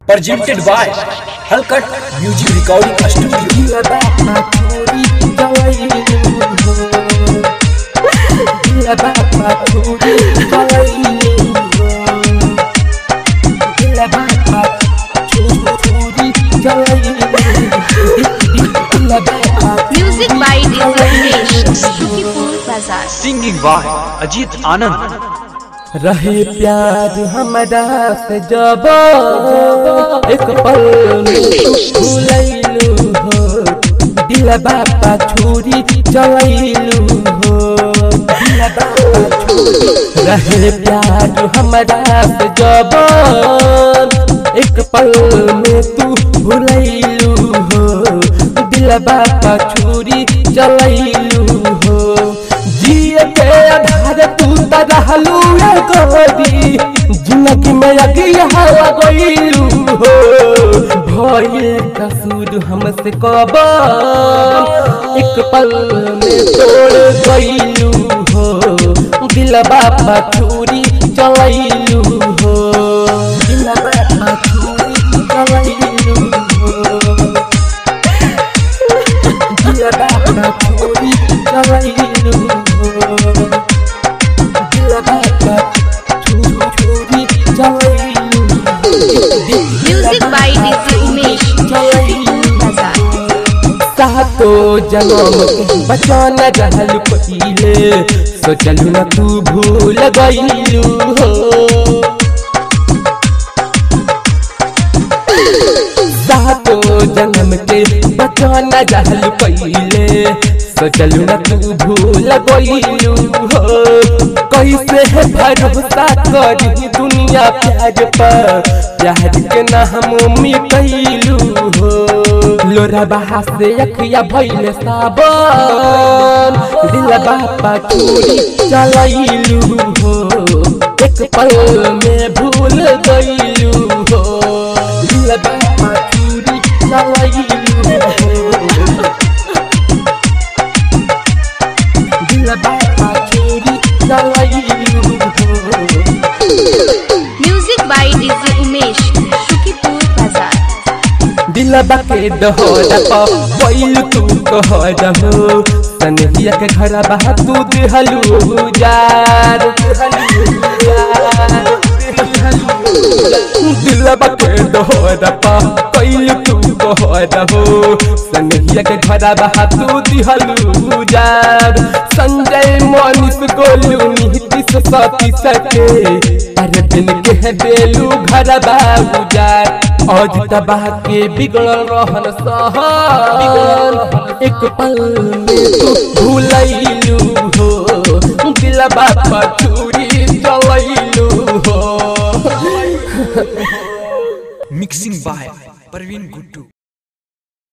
presented by Halkat Music Recording Studio. Music by DJ Shukipur Bazaar. Singing by Ajit Anand रहे प्यार हमारा से जब एक पल में भूलैलू हो दिल बापा छुरी चलैलू हो दिल बापा छुरी रहे प्यार हमारा से जब एक पल में तू भूलैलू हो दिल बापा छुरी चलैलू हो जिए के आधार तू त रहलू गोदी जिंदगी में अगिया हवा गईलू हो भइल कसूर हमसे कब एक पल में तोड़ गईलू हो दिल बापा छुरी चलैलू हो दिल बापा छुरी चलैलू हो दिल बापा छुरी चलैलू हो दिल बापा छुरी छुरी चलैलू Music by DJ Umesh Shukipur Bazaar. सातो जन्म के बचन रहल पहिले सोचलू न तू भूल गईलू हो सातो जन्म के बचन रहल पहिले सोचलू न तू भूल गईलू हो कैसे है भरोसा करी दुनिया प्यार पर प्यार के ना हम मिटैलू हो लोरा बहा से अखिया भइले सावन दिल बापा चूड़ी चलैलू हो एक पल में भूल गईलू हो दिल बापा चूड़ी चलैलू हो दिल बापा चूड़ी चलैलू हो Music by DJ Umesh Shukipur Bazaar. दिलबा के दहरा प पहिल तू कहर हो सनहिया के घर बहा तू दिहलू जार दिलबा के दहरा प पहिल तू कहर हो सनहिया के घर बहा तू दिहलू जार संजय मनीष गोलू नीतीश सती सके अरे दिन के है बेलू घर बाबू जार आज तबाह के बिगड़ल रहन सहन एक पल में तू भूलैलू हो दिल बापा चूरी चलैलू हो मिक्सिंग बाय परवीन गुड्डू